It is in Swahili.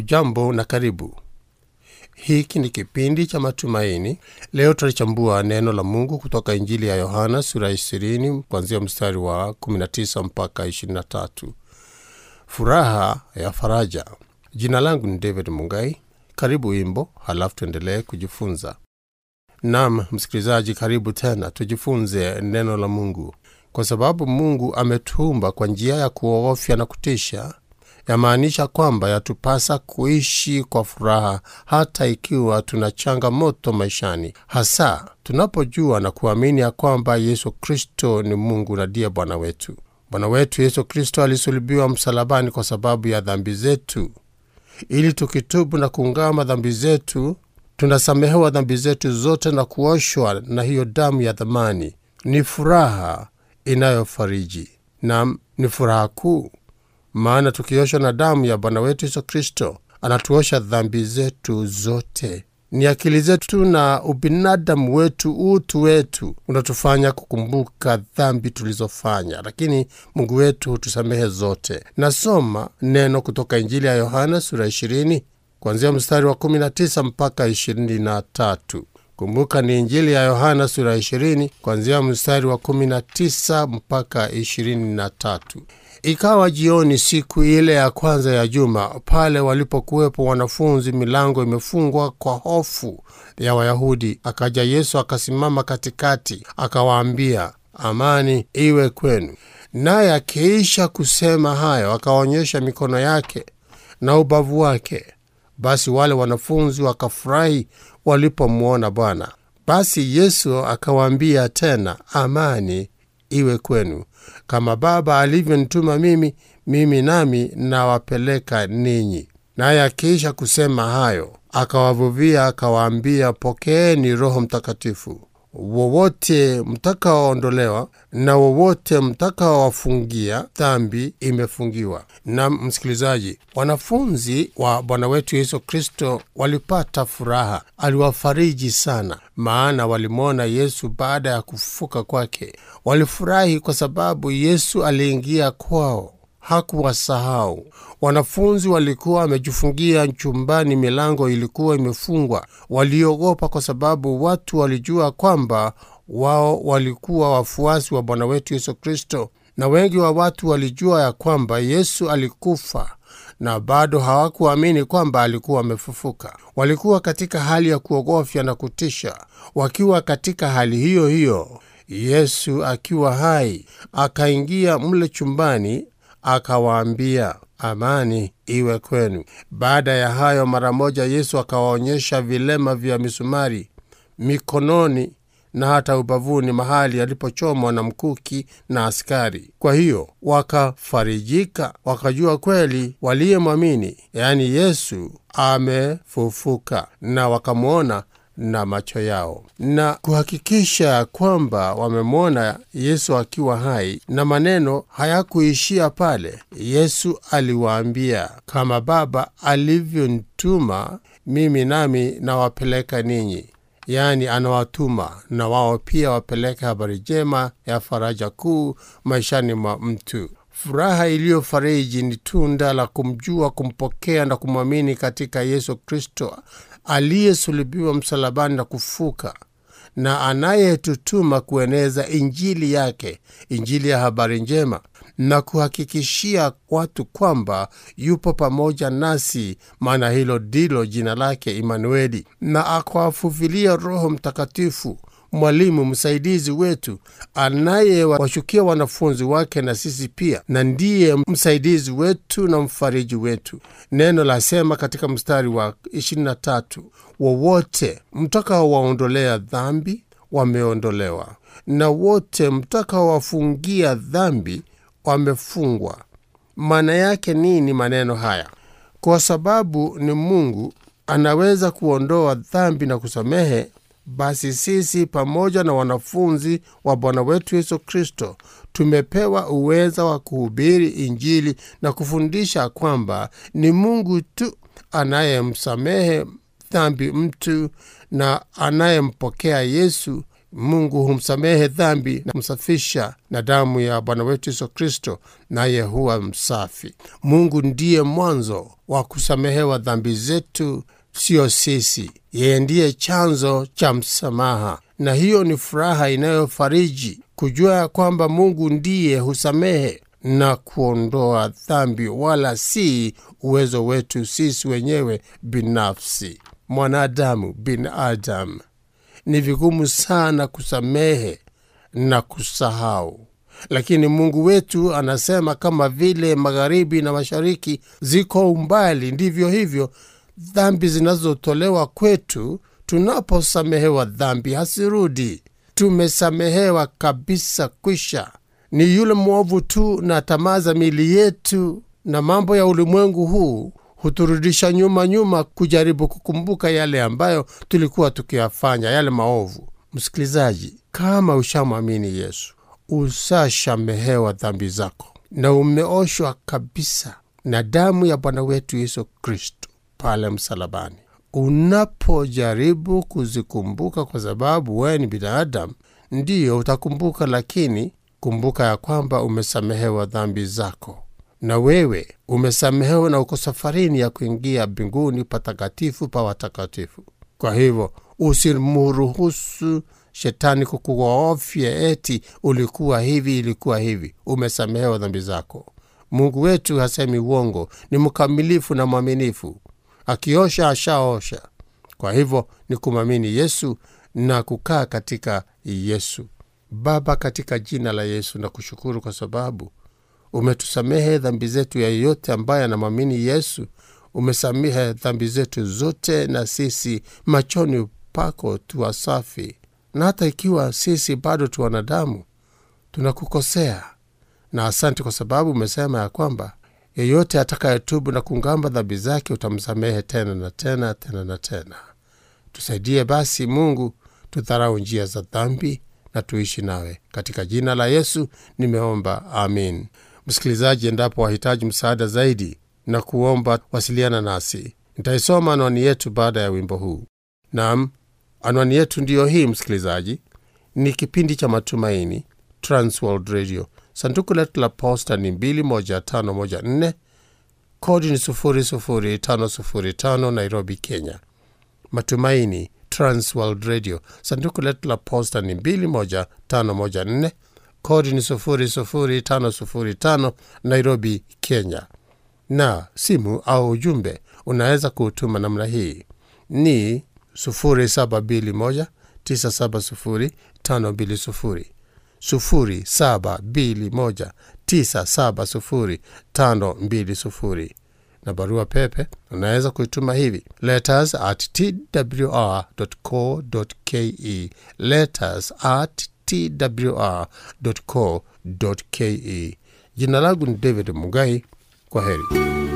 Hujambo na karibu. Hiki ni kipindi cha matumaini. Leo tutalichambua neno la Mungu kutoka Injili ya Yohana sura ya 20 kuanzia mstari wa 19 mpaka 23. Furaha ya faraja. Jina langu ni David Mungai. Karibu wimbo, halafu tuendelee kujifunza. Nam msikilizaji, karibu tena, tujifunze neno la Mungu. Kwa sababu Mungu ametuumba kwa njia ya kuogofya na kutisha, yamaanisha kwamba yatupasa kuishi kwa furaha hata ikiwa tuna changamoto maishani, hasa tunapojua na kuamini ya kwamba Yesu Kristo ni Mungu na ndiye Bwana wetu. Bwana wetu Yesu Kristo alisulubiwa msalabani kwa sababu ya dhambi zetu, ili tukitubu na kuungama dhambi zetu tunasamehewa dhambi zetu zote na kuoshwa na hiyo damu ya dhamani. Ni furaha inayofariji na ni furaha kuu, maana tukioshwa na damu ya Bwana wetu Yesu Kristo anatuosha dhambi zetu zote. Ni akili zetu na ubinadamu wetu, utu wetu unatufanya kukumbuka dhambi tulizofanya, lakini Mungu wetu hutusamehe zote. Nasoma neno kutoka Injili ya Yohana sura 20 kuanzia mstari wa 19 mpaka 23. Kumbuka ni Injili ya Yohana sura 20 kuanzia mstari wa 19 mpaka 23. Ikawa jioni siku ile ya kwanza ya juma, pale walipokuwepo wanafunzi, milango imefungwa kwa hofu ya Wayahudi, akaja Yesu akasimama katikati, akawaambia, amani iwe kwenu. Naye akiisha kusema hayo, akaonyesha mikono yake na ubavu wake. Basi wale wanafunzi wakafurahi walipomwona Bwana. Basi Yesu akawaambia tena, amani iwe kwenu. Kama Baba alivyonituma mimi, mimi nami nawapeleka ninyi. Naye akiisha kusema hayo, akawavuvia, akawaambia, pokeeni Roho Mtakatifu. Wowote mtakaoondolewa na wowote mtakaowafungia dhambi imefungiwa. Na msikilizaji, wanafunzi wa Bwana wetu Yesu Kristo walipata furaha, aliwafariji sana, maana walimwona Yesu baada ya kufufuka kwake. Walifurahi kwa sababu Yesu aliingia kwao hakuwasahau. Wanafunzi walikuwa wamejifungia chumbani, milango ilikuwa imefungwa. Waliogopa kwa sababu watu walijua kwamba wao walikuwa wafuasi wa Bwana wetu Yesu Kristo, na wengi wa watu walijua ya kwamba Yesu alikufa na bado hawakuamini kwamba alikuwa amefufuka. Walikuwa katika hali ya kuogofya na kutisha. Wakiwa katika hali hiyo hiyo, Yesu akiwa hai akaingia mle chumbani akawaambia amani iwe kwenu. Baada ya hayo, mara moja Yesu akawaonyesha vilema vya misumari mikononi na hata ubavuni, mahali alipochomwa na mkuki na askari. Kwa hiyo wakafarijika, wakajua kweli waliyemwamini, yaani Yesu amefufuka, na wakamwona na macho yao na kuhakikisha kwamba wamemwona Yesu akiwa hai. Na maneno hayakuishia pale. Yesu aliwaambia, kama Baba alivyonituma mimi, nami nawapeleka ninyi. Yaani anawatuma na wao pia wapeleke habari njema ya faraja kuu maishani mwa mtu. Furaha iliyofariji ni tunda la kumjua, kumpokea na kumwamini katika Yesu Kristo aliyesulubiwa msalabani na kufuka, na anayetutuma kueneza injili yake, injili ya habari njema, na kuhakikishia watu kwamba yupo pamoja nasi, maana hilo ndilo jina lake Imanueli, na akawafuvilia Roho Mtakatifu, mwalimu msaidizi wetu anayewashukia wanafunzi wake na sisi pia, na ndiye msaidizi wetu na mfariji wetu. Neno lasema katika mstari wa 23, wowote mtakaowaondolea dhambi wameondolewa, na wote mtakaowafungia dhambi wamefungwa. Maana yake nini maneno haya? Kwa sababu ni Mungu anaweza kuondoa dhambi na kusamehe basi sisi pamoja na wanafunzi wa Bwana wetu Yesu Kristo tumepewa uweza wa kuhubiri Injili na kufundisha kwamba ni Mungu tu anayemsamehe dhambi mtu na anayempokea Yesu Mungu humsamehe dhambi na kumsafisha na damu ya Bwana wetu Yesu Kristo, naye huwa msafi. Mungu ndiye mwanzo wa kusamehewa dhambi zetu, siyo sisi. Yeye ndiye chanzo cha msamaha, na hiyo ni furaha inayofariji kujua ya kwamba Mungu ndiye husamehe na kuondoa dhambi, wala si uwezo wetu sisi wenyewe binafsi. Mwanadamu binadamu ni vigumu sana kusamehe na kusahau, lakini Mungu wetu anasema kama vile magharibi na mashariki ziko umbali, ndivyo hivyo dhambi zinazotolewa kwetu tunaposamehewa dhambi hasirudi. Tumesamehewa kabisa, kwisha. Ni yule mwovu tu na tamaa za miili yetu na mambo ya ulimwengu huu huturudisha nyuma nyuma, kujaribu kukumbuka yale ambayo tulikuwa tukiyafanya, yale maovu. Msikilizaji, kama ushamwamini Yesu, usashamehewa dhambi zako na umeoshwa kabisa na damu ya Bwana wetu Yesu Kristo pale msalabani. Unapojaribu kuzikumbuka, kwa sababu wewe ni binadamu, ndiyo utakumbuka, lakini kumbuka ya kwamba umesamehewa dhambi zako na wewe umesamehewa na uko safarini ya kuingia mbinguni patakatifu pa watakatifu. Kwa hivyo usimruhusu shetani kukuogofya eti ulikuwa hivi, ilikuwa hivi. Umesamehewa dhambi zako. Mungu wetu hasemi uongo, ni mkamilifu na mwaminifu. Akiosha ashaosha. Kwa hivyo ni kumwamini Yesu na kukaa katika Yesu. Baba, katika jina la Yesu na kushukuru kwa sababu umetusamehe dhambi zetu. Ya yeyote ambaye anamwamini Yesu, umesamehe dhambi zetu zote, na sisi machoni pako tuwa safi. Na hata ikiwa sisi bado tu wanadamu tunakukosea, na asante kwa sababu umesema ya kwamba yeyote atakayetubu na kungamba dhambi zake utamsamehe tena na tena tena na tena. Tusaidie basi Mungu, tudharau njia za dhambi na tuishi nawe. Katika jina la Yesu nimeomba, amin. Msikilizaji, endapo wahitaji msaada zaidi na kuomba, wasiliana nasi. Nitaisoma anwani yetu baada ya wimbo huu. Naam, anwani yetu ndiyo hii, msikilizaji. Ni kipindi cha Matumaini, Transworld Radio. Sanduku letu la posta ni 21514 kodi ni 00505 Nairobi, Kenya. Matumaini, Transworld Radio. Sanduku letu la posta ni 21514 kodi ni 00505 Nairobi, Kenya. Na simu au ujumbe unaweza kuutuma namna hii ni 0721 970 520 0721 970 520 na barua pepe unaweza kuituma hivi letters at twr.co.ke, letters at twr.co.ke. Jina langu ni David Mugai. Kwa heri.